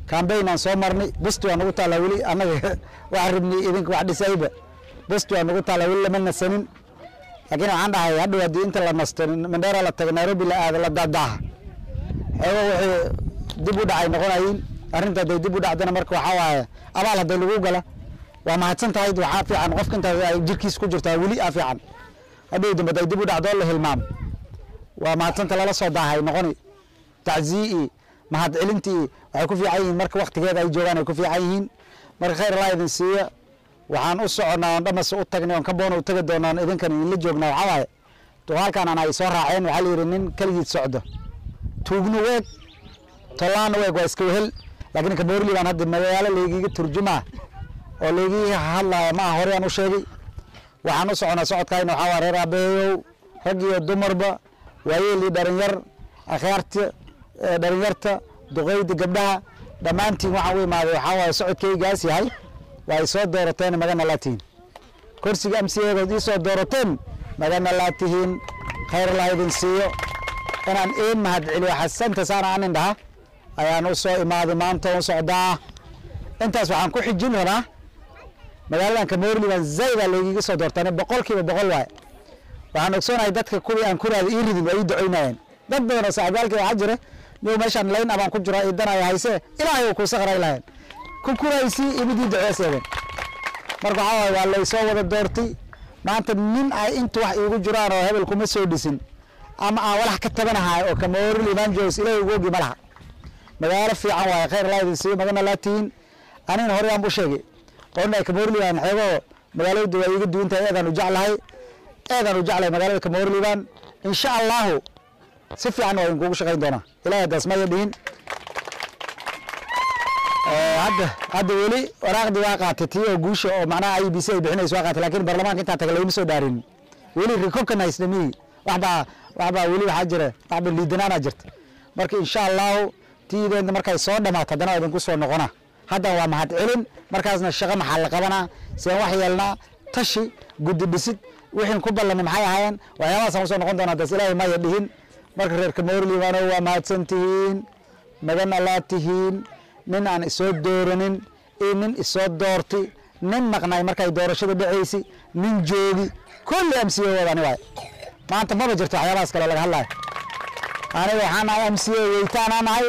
kambayn aan soo marnay busti waa nagu taallaa weli annaga waxaan rabnay idinka wax dhisayba busti waa nagu taallaa weli lama nasanin laakiin waxaan dhahay hadhow haddii inta la nasto mandheera la tago nairobi la aado la daadaaha xeego wixii dib u dhacay noqonayiin arrinta hadday dib u dhacdana marka waxaa waaye abaal hadday lagu gala waa mahadsan tahay waxaa fiican qofka inta ay jirkiis ku jirtaa weli aa fiican hadhow dambe hadday dib u dhacdo la hilmaam waa mahadsanta lala soo daahay noqoni tacziyi mahad celintii waxay ku fiican yihiin marka waktigeeda ay joogaan ay ku fiican yihiin marka khayr allah idin siiya waxaan u soconnaa oon dhamas u tagnay oon kaboona u tagi doonaan idinkan idinla joognaa waxaa waaye duqaalkan aan ay soo raaceen waxaa la yidhi nin keligiid socdo tuugna weeg tolaana weeg waa iska wehel laakiin kaboorli baan hadda magaalo laygiga turjumaa oo laygii hadlaya ma ah horey aan u sheegay waxaan u soconaa socodkayna waxaa waa reer abeeyow rag iyo dumarba waayeel iyo dhalinyar akhyaarta dhalinyarta duqeyda gabdhaha dhammaantiin waxaan u imaaday waxaa waaye socodkaygaas yahay waa ay soo doorateen magana laa tihiin kursiga amsiyeegood ii soo doorateen magana laa tihiin khayr allah idin siiyo inaan iin mahad celiyo xasanta saana anin dhaha ayaan u soo imaaday maanta u socdaa intaas waxaan ku xijin rabaa magaaladan kamoorli baan zayda laygiga soo doortaan boqol kiiba boqol waaye waxaan ogsoonahay dadka kuwii aan kuraada ii ridin waa ii ducoynayeen dad badan oo saaxibaalkii waxaa jira niw meeshaan layn abaan ku jira idanaya hayse ilaahay uu kuusa qaray lahayn ku kuraysi imidii duceeseeden marka waxaa waaye waa laysoo wada doortay maanta nin ay inta wax iigu jiraan oo hebel kuma soo dhisin ama aan walax ka tabanahay oo kamoorli baan joogs ilaahay ugu ogi ma laha magaalo fiican waaye khayr allah idin siiyo magana laa tihiin anina hore aan bu sheegay oona kamoorliban xeegoo magaalada waa iiga duwan tahay eedaan u jeclahay eedaan u jeclahay magaalada kamoorliban insha allahu si fiican waa idinkugu shaqayn doonaa ilahay haddaas maya dhihin hadda hadda weli waraaqdii waa qaatay tii oo guusha oo macnaha i b c ay bixinayso waa qaatay laakiin baarlamaanka intaa taga lagama soo dhaarin weli recognize miyi waxbaa waxbaa weli waxaa jira waxba liidanaana jirta marka insha allahu tiideedna markay soo dhamaato haddana waa idinku soo noqona haddan waa mahad celin markaasna shaqo maxaa la qabanaa seen wax yeelnaa tashi guddi dhisid wixiin ku ballanay maxay ahaayeen waxyaabahaasaan usoo noqon doona haddaas ilaahay maya dhihin marka reer kamoorlibaano waa mahadsan tihiin magan allaa tihiin nin aan isoo dooranin iyo nin isoo doorti nin maqnay markay doorashada dhacaysi nin joogi kulli m c a wadani waay maanta maba jirto waxyaabahaas kale laga hadlayo aniga waxaan nahay m c a weytaanaa nahay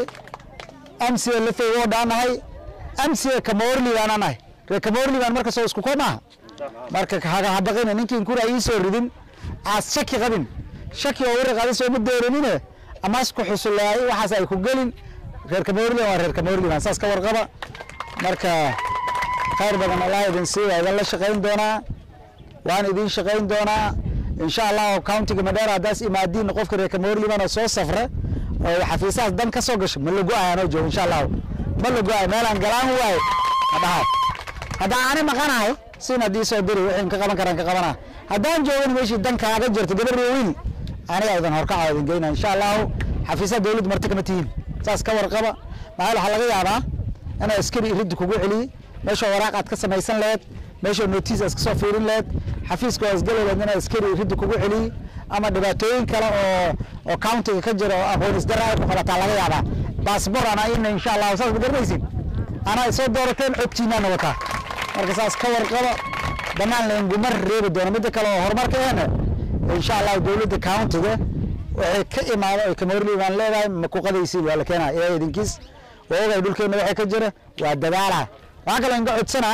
m c a lafeygoodaa nahay m c a kamoorlibaana nahay reer kamoorliban marka soo isku ko maaha marka habaqina ninkiin kura ii soo ridin aas shaki qabin shaki oo wari qadis ooma dooranine amaas ku xusuleay waxaas ay ku gelin reer kamoorliban waa reer kamoorliban saas ka warqaba marka khayr badan allah idin sii waa idin la shaqayn doonaa waan idin shaqayn doonaa insha allah countiga madheera haddaas imaadiin qofka reer kamoorliban oo soo safra oo xafiisahaas dan ka soo gasho ma la go-ay anoo joogo insha allahu ma la go-ay meelaan galaan waaye hadhaha haddaan ani maqanahay sin haddii soo diri wixii ka qaban karaan ka qabanaa haddaan joogin meeshii dan kaaga jirto gabar weyn aniga idin horkaca idin geyna insha allahu xafiisaha dowladda marti kama tihiin saas ka warqaba maxaa waxaa laga yaabaa inaa askari iridda kugu celiye meeshoo waraaq aad ka samaysan laheed meeshoo notiis aad kasoo fiirin laheed xafiiska oo asgeli laheed inaa askari iridda kugu celiye ama dhibaatooyin kale oo oo countiga ka jira oo aqoon isdara ay ku qabataa laga yaabaa baasbor ana ina insha allahu saas ma garanaysin anaa isoo doorateen codtiinaana wataa marka saas ka warqaba dhammaan lainguma reebi doono midda kale oo horumarka ehna insha allahu dowladda countiga waxay ka imaada oy kamoorli baan leedahay ma ku qadaysiin waa la keenaa ilaahay idinkiis waa ogay dhulkeenna waxay ka jira waa dadaala waxaa kaloo inga codsanaa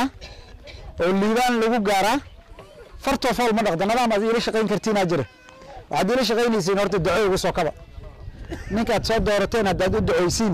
oo liibaan lagu gaaraa fartoo fool ma dhaqda nadaam aad iila shaqayn kartiinaa jira waxaad iila shaqaynaysiin horta duco ugu soo kaba ninkaad soo doorateen haddaad u ducoysiin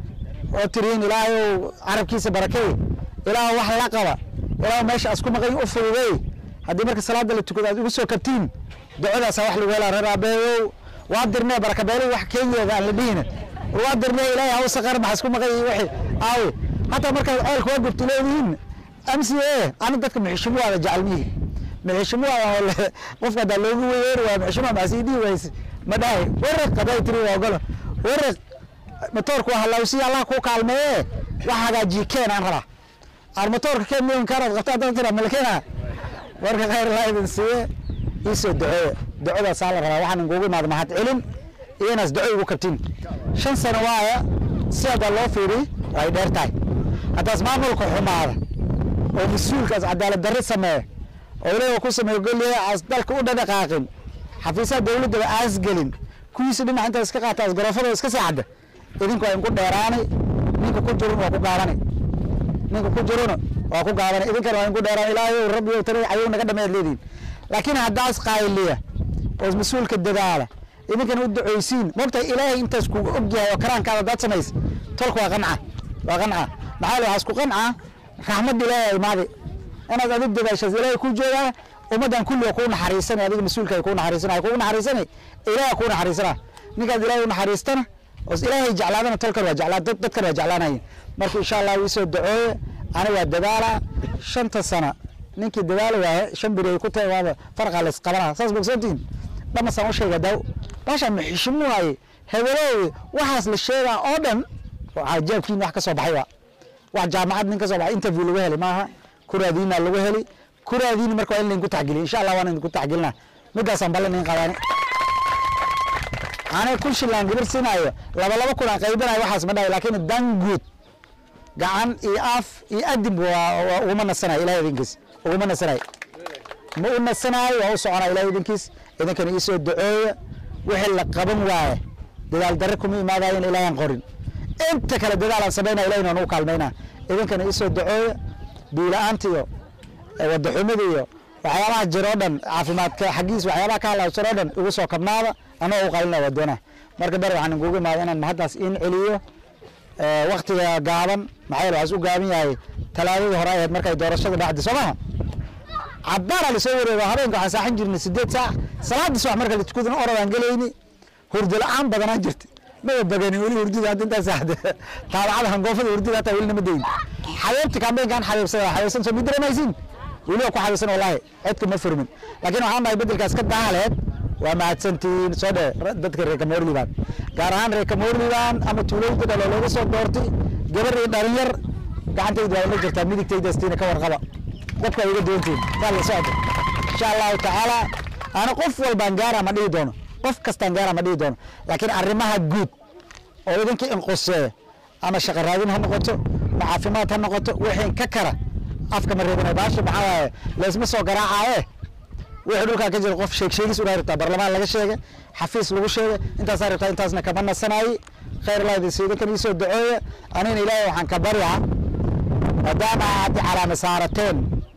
oo tiriin ilaahayow carabkiisa barakey ilaah wax la qaba ilaah meesha asku maqan u fududey haddii marka salaada la tukado aad ugu soo kabtiin ducadaasa wax lagu helaa reer aabeeyow waa dirnee barakabeeli wax kenyeeda aan la dhihine waa dirnee ilaahay hawsa qar maxa isku maqan yihiin wixii aawe hataa markaad ceelka waa gubti leedihiin m c a ani dadka muxishimuwaada jecel mihi muxishimuwaada qofka haddaa loogu weyeeri waa muxishimuwa maxasii dhihi wayse ma dhahay waraq haday tiri waa ogolo waraq matoorku waa halawsiya allah kuu kaalmeeye wax hagaajiye keen aan rabaa aan matoorka keen miyan kaanaad qabta haddana tira malkeena marka khayr allah idin siiye iisoo duceeya ducadaasaa la rabaa waxaan inkugu imaada mahad celin iyo inaas duco igu kabtin shan sano waaya si haddaa loo fiiri way dheer tahay haddaas maamulka xumaada oo mas-uulkaas cadaalad darri sameeya oo ilaahi ku sameeyo golleeya aas dalka u dhadhaqaaqin xafiisaha dowladdaba aas gelin kuwiisa dhinac intaas iska qaata asgarafada iska saacda idinku waa inku dheeraanay ninka ku jirun waa ku gaabanay ninka ku jiruna waa ku gaabanay idinkana waa inku dheeraanay ilaahay rabbi ow tani cayow naga dhameed leediin laakiin haddaas qaayliya oo mas-uulka dadaala idinkana u duceysiin mogtahay ilaahay intaas kugu og yahay oo karaankaada haddaad samaysa tolka waa qanca waa qanca maxaa la waxaas ku qanca raxmad ilaahay imaadi inaad adig dadaashaas ilaahay ku joogaa ummaddan kulli waa kuu naxariisanay adiga mas-uulka ay kuu naxariisanay kuu naxariisanay ilaahay kuu naxariisana ninkaad ilaahay u naxariistana oo ilaahay jeclaadana tolkan waa jeclaa dad- dadkan waa jeclaanayin marka insha allah wii soo dacooye ani waa dadaala shanta sana ninkii dadaala waaye shan beri ay ku tahay waaba farqa la isqabanaa saas bogsantiin dhamasaan u sheega daaw baashaan maxishimu waaye hebeloowe waxaas la sheegaa oo dhan waxaa jaabkiin wax ka soo baxay waa wax jaamacad nin ka soo baxay interview lagu heli maaha kuraadiina lagu heli kuraadiina marka waa in laydinku taxgeliyo insha allah waan idinku taxgelinaa midaasaan ballan in qabaani aniga kun shillaan gabar siinaayo laba laba kun aan qaybinayo waxaas ma dhahay laakiin dan guud gacan iyo af iyo adib waa waa uguma nasanayo ilahay idinkiis uguma nasanayo ma u nasanayo waa u soconaa ilahay idinkiis idinkana iisoo dacooya wixii la qaban waaye dadaal darre kuma imaadayen ilaahan qorin inta kale dadaalaan samaynaya ilahina waan u kaalmaynaa idinkana iisoo dacooya biila-aanta iyo wadaxumada iyo waxyaabaha jira oo dhan caafimaadka xaggiis waxyaabaha ka halaabsan oo dhan igu soo kabnaada anoo u qalina waa doonaa marka ber waxaan inkugu imaada inaan mahaddaas in celiyo waktiga gaaban maxaa yeele waxaas u gaaban yahay talaadadii hore ahayd markay doorashada dhacday soo maha cabbaara lasoo wareego habeenka waxaan saaxan jirnay sideed saac salaadii subax marka la tukadana orodaan gelayni hurdo la-aan badanaan jirta maba bagani weli hurdida hadda intaa saaxda taabacada hangoofada hurdida hataa weli nama dayin xabeebta kambeynkaan xabeebsada xabeebsan soo midaremaysin weli waa ku xabeebsan wallaahi codka ma furmin laakiin waxaan dhahay bedelkaas ka daahaleed waa mahadsantihiin soo dhe dadka reer kamoorliban gaar ahaan reer kamoorliban ama tuulooyinka dhalo looga soo doortay gabar iyo dhalinyar gacantayda waa la jirtaa midigtaydastiina ka warqaba dadka waa iga duwantihiin waa la socda insha allahu tacaala ana qof walbaan gaara ma dhihi doono qof kastaan gaara ma dhihi doono laakiin arrimaha guud oo idinka inqoseeya ama shaqo raadin ha noqoto ma caafimaad ha noqoto wixii ka kara afka ma reebina baasha maxaa waaye laysma soo garaacaaye wixii dhulkaa ka jira qof sheeg sheegis unaa rabtaa barlamaan laga sheegay xafiis lagu sheegay intaasaa rabtaa intaasna kama nasanaayi khayr allah idin siidan kan iisoo dacooya anigana ilaahay waxaan ka baryaa maadaama aad calaama saarateen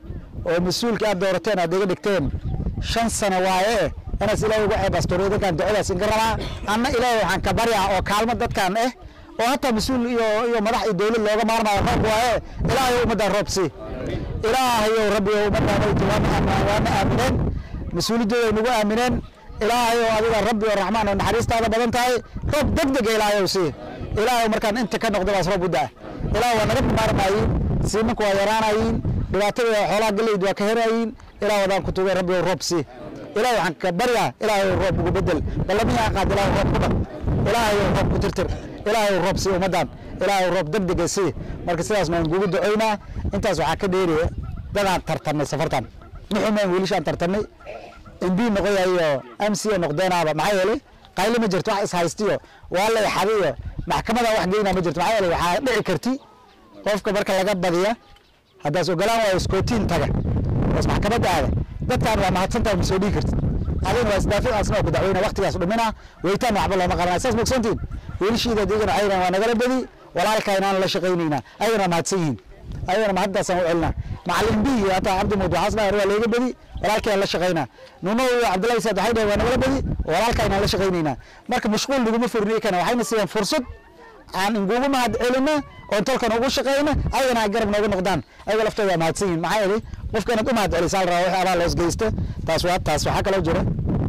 oo mas-uulka aad doorateen aad iga dhigteen shan sano waaye inaas ilaahay uga ceebaastoro idinkaan ducadaas inka rabaa anna ilaahay waxaan ka baryaa oo kaalmo dadkan eh oo hataa mas-uul iyo iyo madax iyo dowlad looga maarmayo roob waaye ilaahay ummaddan roob sii ilaahayow rabbiyo ummaddan waytu waana aamin- waana aamineen mas-uuliyaddooda ay nagu aamineen ilaahayow adiga rabbi oo raxmaan oo naxariistaada badan tahay roob deg dega ilaahayow sii ilaahayow markaan inta ka noqdo baas roob u daa ilaah waa naga bimaarmaayiin siimanku waa yaraanayiin dhibaatada xoolaha galleydu waa ka herayiin ilaah wadaan ku tugay rabbi roob sii ilaah waxaan ka baryaa ilaahay roob ugu bedel ballamiyaa qaad ilaah roob ku dhaq ilaahay roob ku tirtir ilaahay roob sii ummaddan ilaahay roob deg dega sii marka sidaas maan kugu ducoynaa intaas waxaa ka dheeriya dadaan tartamay safartan muxumaan wiilishaan tartamay mb noqoyayo mc noqdeenaaba maxaa yeelay qayli ma jirto wax ishaystiyo waa la ixadiyo maxkamada wax geynaa ma jirto maxaa yeelay waxaa dhici karti qofka marka laga badiya haddaas ogolaan waayo iskootiin taga oos maxkamadda aada dadkan waa mahadsantahay ma soo dhigi karti adina waa isdaafi asna waa ku dacweyna waqtigaas dhumina weytaan waxba looma qabanaya saas mogsantiin wiilashiida digana waxay yidhahan waa nagala badi walaalkaa inaan la shaqaynaynaa ayagana mahadsan yihiin ayagana mahaddaasaan u celinaa macalin b iyo hataa cabdi muud waxaas dhahay waa leega badi walaalkayaan la shaqaynaa nuno iyo cabdullahi saad waxay dhahay waa nagala badi walaalkaa inaan la shaqaynaynaa marka mashquul naguma furniye kana waxayna siiyeen fursad aan ingugu mahad celina oon tolkan ugu shaqayna ayagana ay garab nooga noqdaan ayaga laftooda waa mahadsan yihin maxaa yeelay qofka inaad u mahad celisaa la rabaa wixii abaa loos geysta taas waa taas waxaa kaloo jira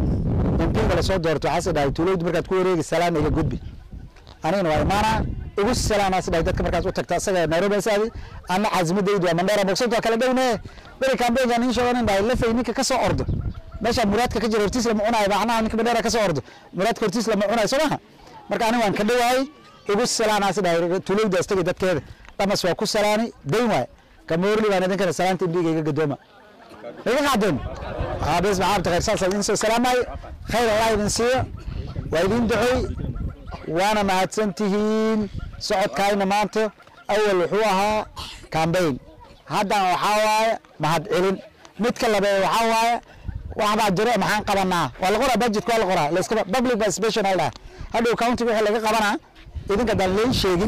mpiga lasoo doorto waxaas dhahay tuulowdi markaad ku wareegi salaam iga gudbi anigana waa imaanaa igu salaamaas dhahay dadka markaas u tagta asaga nairobi asaadi ana caasimadaydu waa mandheera bogsanta waa kala dhowne beri kambeynkan in shooganin dhahay lafay ninka ka soo ordo meesha muraadka ka jira hortiis lama cunayo macnaha ninka mandheera ka soo ordo muraadka hortiis lama cunayo soo maha marka aniga waan ka dhowahay igu salaanaas dhahay tuulowdaas tagay dadkeeda dhamas waa ku salaani dayn waay kamoorli baan idinkana salaanta indhiga iga gadooma iga qaadeen haa bes maxaabta khayr saas idin soo salaamay khayr allah idin siiyo waa idin ducey waana mahadsan tihiin socodkaayna maanta awal wuxuu ahaa cambaign haddana waxaa waaye mahad celin midka labeed waxaa waaye waxbaa jiro maxaan qabanaa waa la qoraa budgetka waa la qoraa layskaba public participation aa hadhow countiga wixii laga qabanaa idinka haddaan leen sheegin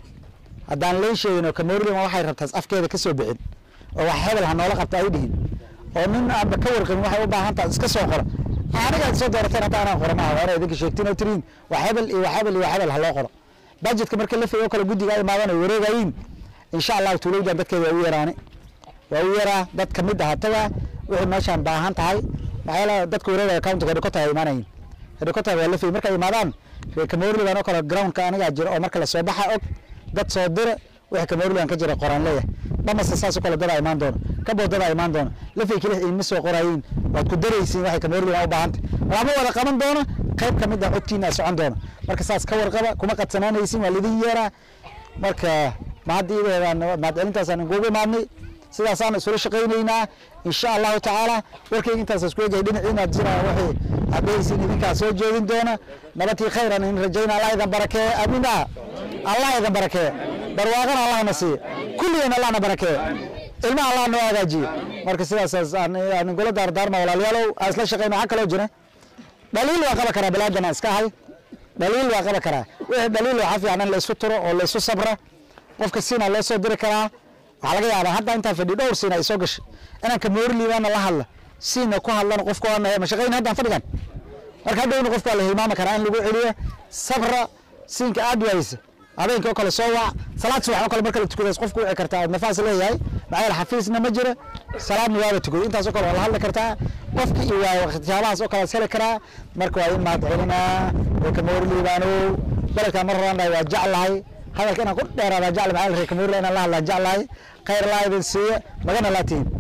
haddaan leen sheegin oo kamorlima waxay rabtaas afkeeda ka soo bixin oo wax hebel ha noola qabta ay dhihin oo nin aanba ka warqabin waxay u baahan tahay iska soo qora aniga aad soo doorateen hadda anaan qora maaha waa inay idinka sheegtiin oo tiriin wax hebel iyo wax hebel iyo wax hebel ha loo qoro budgetka marka la figo kale guddiga ay imaadan ay wareegayiin insha allahu tuulowdan dadkeeda waa u yaraani waa u yaraa dad kamid ah taga wixii meeshaan baahan tahay maxaa yeele dadka wareegaya countiga hedikota ay imaanayin hedikota waa la figo markay imaadaan reer kamorliban oo kale groundka anigaa jira oo marka lasoo baxa og dad soo dira wixii kamorliban ka jira qoraan leeyahay dhamasta saas oo kale dadaa imaan doona kaboo dadaa imaan doona lafay keli idinma soo qorayiin waad ku daraysiin waxay kamorliban u baahantay lama wada qaban doono qayb ka mid ah codkiina socon doona marka saas ka warqaba kuma qadsanaanaysin waa lidin yeeraa marka mahaddiideedaan mahadcelintaasaan inkugu imaadnay sidaasaan isula shaqaynaynaa insha allahu tacaala warkayga intaas isku egahay dhinaciina jiraan waxay adhaysiin idinkaa soo jeedin doona nabadkii khayran in rajayna allah idan barakee amiina allah idan barakee barwaaqana allahna siiye kulligeen allahna barakee ilmaha allah noo hagaajiye marka sidaas aan ingula daardaarma walaalayaalow aan isla shaqayna waxaa kaloo jira dhaliil waa qaba karaa bilaadana iska ahay dhaliil waa qaba karaa wixii dhaliil waxaa fiican in la isu turo oo la isu sabra qofka siina loo soo diri karaa waxaa laga yaabaa hadda intaan fadhi dhowr siina ay soo gashay inaan kamoorliibaana la hadla siina ku hadlana qofka waa mashaqayn haddaan fadhigan marka hadhowna qofka waa la hilmaami karaa in lagu celiyo sabra siinka aad waysa habeenka oo kale soo wac salaad subax oo kale marka la tukadays qofku wici kartaa aad nafaas leeyahay maxaa yeele xafiisna ma jira salaadna waaba tukaday intaas oo kale waa la hadli kartaa qofki iyo waa waxyaabahaas oo kale is heli karaa marka waa in mahad celinaa ee kamoorliibaanow beledkaan mar horaan dhahay waa jeclahay hadalka inaan ku dheeraada jecla maxaa yeele reer kamoorliibaan inaan la hadlaan jeclahay khayr laa idin siiya magana laa tihin